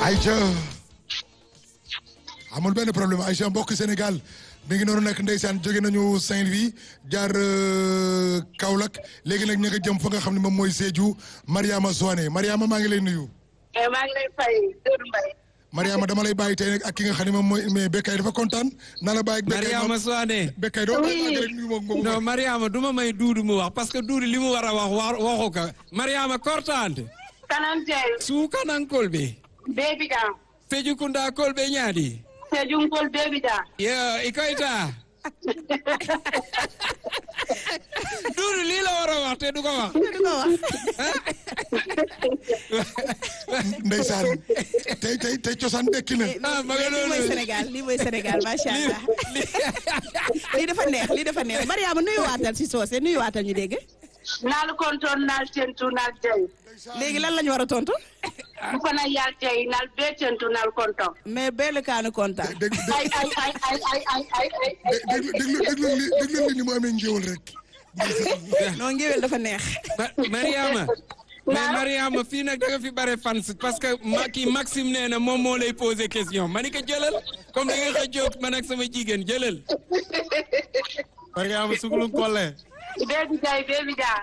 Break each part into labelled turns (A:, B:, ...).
A: Aïcha amul benn problème Aïcha mbokk Sénégal mi ngi noonu nag ndeysaan jóge nañu Saint-Louis jaar Kaolack léegi nag ñu nga jëm fa nga xam ne moom mooy Sédhiou Mariama Soane Mariama maa ngi lay nuyu.
B: maa ngi lay fay Doudou Mbaye.
A: Mariama dama lay bàyyi tey nag ak ki nga xam ne moom mooy mais Bekay dafa kontaan naa la bàyyi. Bekay
C: Mariama Soane.
A: Bekay doo bàyyi rek nuyu moom moom.
C: non Mariama du ma may Duudu mu wax parce que Duudu li mu war a wax wa waxu ko Mariama kortante
B: kanante
C: suukanankol ɓe
B: bebi ɗam
C: fejukunda kol ɓe ñaadi
B: sejungol bebi ɗam
C: yo i koyta Duudu lii la war a wax te du ko wax
A: ndeysaan tey tey tey cosaan dekki na.
C: ah ma nga
D: lii mooy
C: noonu
D: Sénégal lii mooy Sénégal macha allah lii dafa neex lii dafa neex Mariama nuyuwaatal si soose nuyuwaatal ñu dégg
B: naal konton naal tentu naal jey
D: léegi lan la ñu war a tontu
B: bu fana yal jey naal be tentu naal konton
D: mais benn kaanu kontaan
A: dégg
B: ay ay ay ay ay ay ay ay
A: déglu déglu déglu li déglu li ni mu amee njéwal rek.
D: non ngéwél dafa neex
C: Ma- Mariama mais Mariama fii nag da nga fi bare fans parce que ma kii Maxime nee na moom moo lay poser question ma ni ko jëlal comme da nga xëccoog man ak sama jigéen jëlal
E: Mariama suglu kolle
B: bebi jey bebi ɗam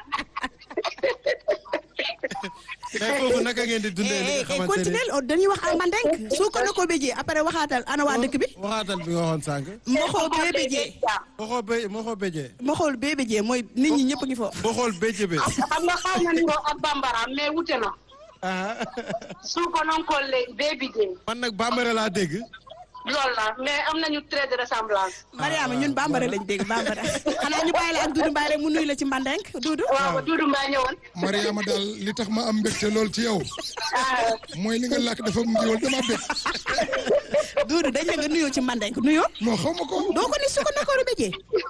E: tey foofu naka ngeen di dundee li nga xamante ni
D: continuel dañuy wax al mandenk su ko na ko béjee après waxaatal ana waa dëkk bi
E: waxaatal bi nga waxoon sànq
D: mboxoo bee béjee
E: moxoo bé moxoo béjee
D: mboxool bee béjee mooy nit ñi ñëpp ngi foofu
E: moxool béjee bé
B: xam nga xaw na niro ak bambara mais wute na
E: ah
B: suuko noon kolle bebi jey
E: man nag bambara laa dégg
B: loolu la mais am nañu trait de ressemblance
D: Mariama ñun bambara lañ dégg bambara xanaa ñu bàyyi la ak Dudu Mbaye rek mu nuyu la ci mandenk Dudu
B: waaw Doudou Mbaye ñëwoon
A: Mariama daal li tax ma am mbégte lool ci yow
B: ah
A: mooy li nga làkk dafa njéwal dama bég
D: Dudu dañ la nga nuyoo ci mandenk nuyoo
A: non xaw ma ko.
D: doo ko ni su ko na ko béjee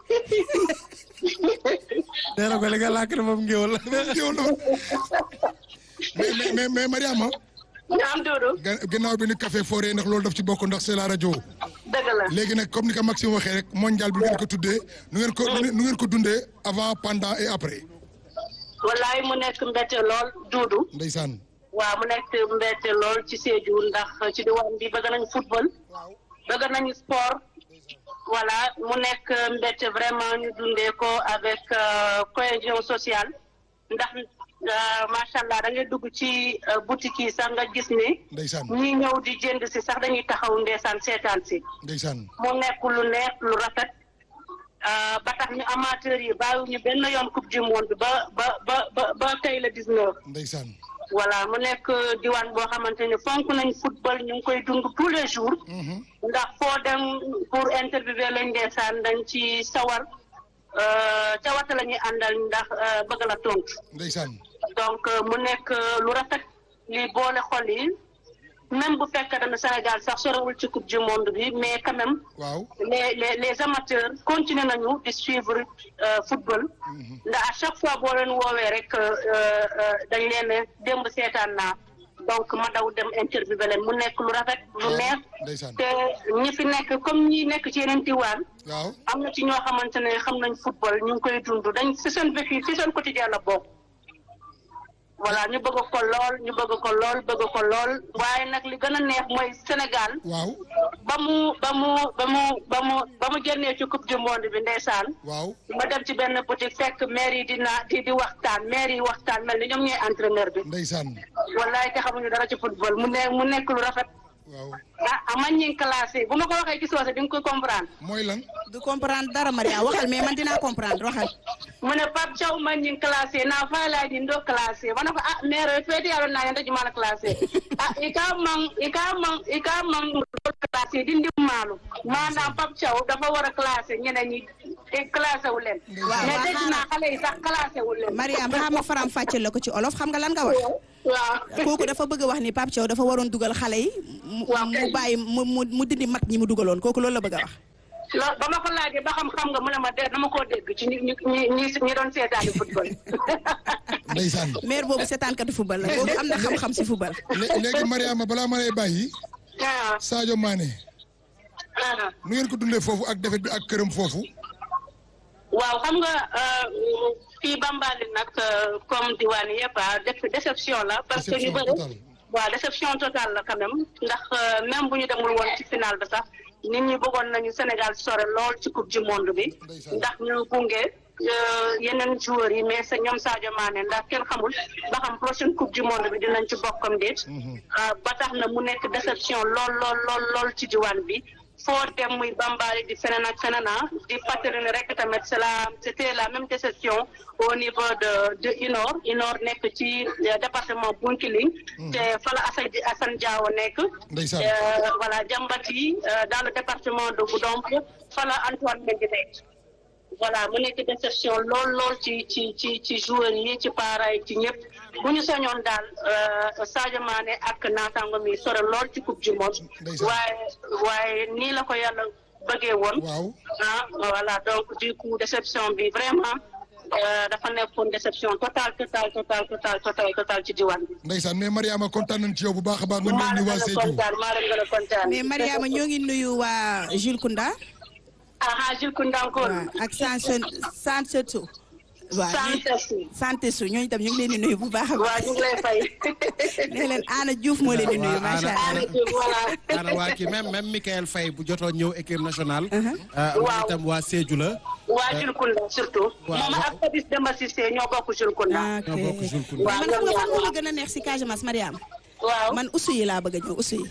E: nee na ko li nga làkk dafa am ngéwal
A: njéwal dafa mais mais mais mais Mariama.
B: ñaam Doudou
A: ga- gannaaw bi ni café foré ndax loolu daf ci bokk ndax c'est la rajo.
B: dëgg la
A: léegi nag comme ni ko Maxime waxee rek mondial bi ngeen ko tuddee nu ngeen ko nu ngeen ko dundee avant pendant et après.
B: wallaay mu nekk mbette lool Doudou
A: ndeysaan.
B: waaw mu nekk mbette lool ci Sédhiou ndax ci diwaan bi bëgg nañu football bëgg nañu sport voilà mu nekk mbette vraiment ñu dundee ko avec euh, cohésion sociale ndax euh, macha allah da ngay dugg ci euh, boutique yi sax nga gis ni
A: ndeysaan
B: ñi ñëw di jënd si sax dañuy taxaw ndeesaan seetaan si
A: ndeysaan.
B: mu nekk lu neex lu rafet euh, ba tax ñu amateurs yi bàyyiwuñu benn yoon coupe du monde ba ba ba ba ba tey la 19.
A: ndeysaan.
B: voilà mu nekk diwaan boo xamante ne fonk nañ football ñu ngi koy dund tous les jours
A: Mhm.
B: ndax foo dem pour interviewer lañ ndeesaan dañ ci sawar euh, cawata la ñuy àndal ndax euh, bëgg la tontu
A: ndeysaan.
B: donc euh, mu nekk euh, lu rafet li boole xol yi même bu fekkee ne Sénégal sax sorewul ci coupe du monde bi mais quand même
A: waaw.
B: les les les amateurs continuer nañu di suivre euh, football ndax à chaque fois boo leen woowee rek euh, euh, dañ leen ne démb seetaan naa donc ma daw dem interviewer leen mu nekk lu rafet lu neex
A: ndeysaan.
B: te ñi fi nekk comme ñi nekk ci yeneen diwaan
A: waaw.
B: am na ci ñoo xamante ne xam nañ football ñu ngi koy dund dañ si seen vécu si seen quotidien la bokk voilà ñu bëgg ko lool ñu bëgg ko lool bëgg ko lool waaye nag li gën a neex mooy Sénégal
A: waaw.
B: ba mu ba mu ba mu ba mu ba mu génnee ci coupe du monde bi ndeysaan
A: waaw.
B: ma dem ci benn boutique fekk maire yi dina di di waxtaan maire yi waxtaan mel ni ñoom ñooy entraîneur bi
A: ndeysaan.
B: wallaay te xamuñu dara ci football mu ne mu nekk lu rafet
A: waaw.
B: ah ah man ñi ngi classé bu ma ko waxee ci soose di nga koy comprendre
A: mooy lan.
D: du comprendre dara Maria waxal mais man dinaa comprendre waxal
B: mu ne Pape Thiaw man ñi ngi classé naa faylaay di ndo classé ma ne ko ah maire feeti yàlla naa yanda jumana classé ah i ka man i ka man i ka man ndol classé di ndim maalu maanaam Pape Thiaw dafa war a classé ñeneen ñi te classé wu leen
D: waaw
B: mais dégg naa xale yi sax classé wu leen
D: Mariam xaama faram fàcceel la ko ci olof xam nga lan nga wax
B: waaw
D: kooku dafa bëgg a wax ni Pape Thiaw dafa waroon dugal xale yi mu
B: Waaw
D: mu bàyyi mu mu mu dindi mag ñi mu dugaloon kooku loolu la bëgg a wax
B: loolu ba ma ko laajee ba xam xam nga mu ne ma de dama koo dégg ci ñi ñi ñi ñi doon seetaani football
A: ndeysaan.
D: maire boobu seetaankatu football la boobu am na xam-xam si football
A: lé- léegi Mariama balaa ma lay bàyyi
B: ah
A: Sadio Mané
B: ah
A: nu ngeen ko dundee foofu ak defet bi ak këram foofu.
B: waaw xam nga fii Bambali nag comme diwaan yëpp ah def déception la parce que ñu bëri waaw déception totale la quand même ndax euh, même bu ñu demul woon ci final bi sax nit ñi bëggoon nañu Sénégal sore lool ci coupe du monde bi
A: Ndeysaan.
B: ndax ñu gunge euh, yeneen joueurs yi mais sa ñoom Sadio Mané ndax kenn xamul ba xam prochaine coupe du monde bi dinañ ci bokkam déet Euh, ba tax na mu nekk déception lool lool lool lool ci diwaan bi foo dem muy bambali di feneen ak feneen ah di fàttali ne rek tamit c'est la c'était la même déception au niveau de de Inor Inor nekk ci euh, département Bounkiling te fa la Assane Assane Diawo nekk
A: Ndeysaan.
B: Euh, voilà Jambati euh, dans le département de Goudomp fa la Antoine Mendy nekk voilà mu nekk déception lool lool ci ci ci ci joueurs yi ci parents yi ci ñëpp bu ñu sañoon daal euh, Sadio Mané ak naataango mi sore lool ci coupe du monde
A: Ndeysaan.
B: waaye waaye nii la ko yàlla bëggee woon
A: waaw
B: ah voilà donc du coup déception bi vraiment euh, dafa nekkoon déception totale totale totale totale totale totale ci diwaan bi.
A: ndeysaan mais Mariama kontaan nañ ci yow bu baax a baax nga
B: maa
A: nuyu ñu
B: leen
A: waa
B: gën a
A: Sédhiou
B: kontaan maa leen gën a kontaan.
D: mais Mariama ñoo ngi nuyu waa Jules Kounda
B: ah ah Jules Koundankoor.
D: waaw ak Sanse Sansetu waaw
B: sant si.
D: santé su ñooñu tam ñu ngi leen di nuyu bu baax a
B: waa
D: baax
B: ñu ngi lay fay.
D: nee leen Anna Diouf moo leen di nuyu
E: Waaw,
D: macha
E: Anna-
D: allah.
B: Aliou voilà.
E: ana waa kii même même Michael Faye bu jotoon ñëw équipe nationale.
B: Waaw.
E: moom itam waa Sédhiou la.
B: waa Jules Kounda surtout.
E: waaw,
B: moom
E: waaw.
B: ak Fabis Demba Cissé ñoo bokk Jules Kounda.
D: ok
E: ñoo bokk Jules Kounda.
B: waaw
D: man xam nga fan moo ma
B: waaw.
D: gën a neex si Casamance Mariama
B: waaw
D: man usu yi laa bëgg a ñëw usu yi.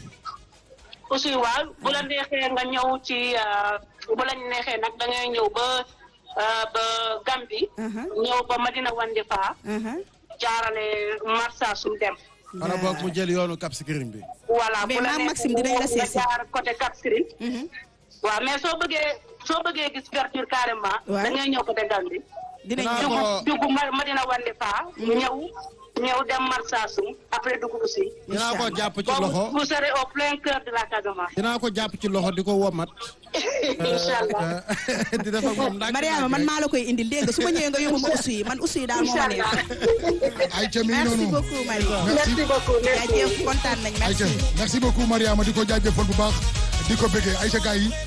B: aussi waaw bu la neexee nga ñëw ci euh, bu la neexee nag da ngay ñëw ba euh, ba Gambie.
D: Uh-huh.
B: ñëw ba Madina Wandifa.
D: Uh-huh.
B: jaarale Marsa sum dem.
E: wala boog mu jël yoonu Cap Skirring bi.
B: voilà
D: Mais
B: bu la
D: maam
B: neexee
D: Maxime dinañ la
B: nga
D: seet si.
B: jaar côté Cap Skirring. waaw mais soo bëggee soo bëggee gis verdure carrément.
D: Ouais.
B: da ngay ñëw côté Gambie.
D: dinañ
E: Dinaa
D: ñëw.
E: ko-
B: dugg dugg Ma- Madina Wandifa. ñëw ñëw dem Marsa sum après dugg aussi.
E: dinaa ko jàpp ci
B: boobu
E: loxo
B: vous serez au plein cœur de la Casamance.
E: dinaa ko jàpp ci loxo di ko womat.
B: incha allah.
E: di def ak moom ndànk
D: Mariama man maa la koy indil dégg nga su ma ñëwee nga yóbbu ma usu yi man usu yi daal moo ma neex.
A: ay ca mi ngi
D: merci
A: noonu
D: beaucoup Marie.
A: merci
B: merci beaucoup merci.
D: jaajëf kontaan nañ
A: ay ca
D: merci.
A: merci beaucoup Mariama di ko jaajëfal bu baax di ko bëggee ay ca gars yi